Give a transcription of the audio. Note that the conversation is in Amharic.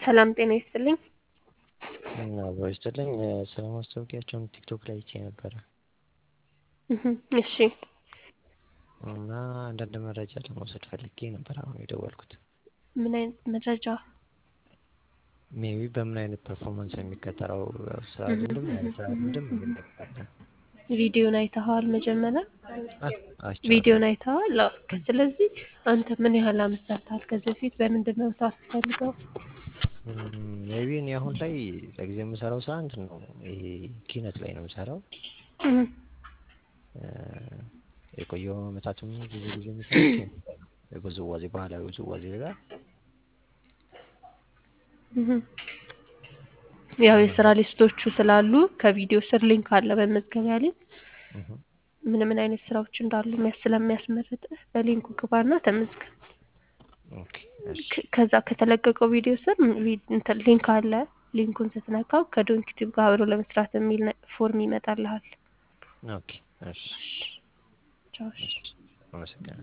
ሰላም ጤና ይስጥልኝ። አብሮ ይስጥልኝ። ስለ ማስታወቂያቸውን ቲክቶክ ላይ አይቼ ነበረ እህ እሺ እና አንዳንድ መረጃ ለመውሰድ ፈልጌ ነበር አሁን የደወልኩት። ምን አይነት መረጃ? ሜቢ በምን አይነት ፐርፎርማንስ ነው የሚቀጠረው? ስራ ልምድም ያለ ስራ ልምድም የሚጠቃለ ቪዲዮን አይተኸዋል? መጀመሪያ አይቼዋለሁ። ቪዲዮን አይተኸዋል? አዎ። ስለዚህ አንተ ምን ያህል አመት ሰርተሃል ከዚህ በፊት? በምንድን ነው መስራት የምትፈልገው? ሜቢ እኔ አሁን ላይ ለጊዜው የምሰራው ስራ እንትን ነው ይሄ ኪነት ላይ ነው የምሰራው። እህ የቆየው አመታትም ብዙ ጊዜ የሚሰራው የውዝዋዜ ባህላዊ ውዝዋዜ ጋር እህ ያው የስራ ሊስቶቹ ስላሉ ከቪዲዮ ስር ሊንክ አለ በመዝገቢያ ሊንክ እህ ምን ምን አይነት ስራዎች እንዳሉ የሚያስ ስለሚያስመርጥህ በሊንኩ ግባና ተመዝገብ። ኦኬ እሺ ከ- ከዛ ከተለቀቀው ቪዲዮ ስር ቪ- እንትን ሊንክ አለ። ሊንኩን ስትነካው ከዶንኪቲቭ ጋር አብሮ ለመስራት የሚል ነ- ፎርም ይመጣልሃል። ኦኬ እሺ ቻው። እሺ። እሺ አመሰግናለሁ።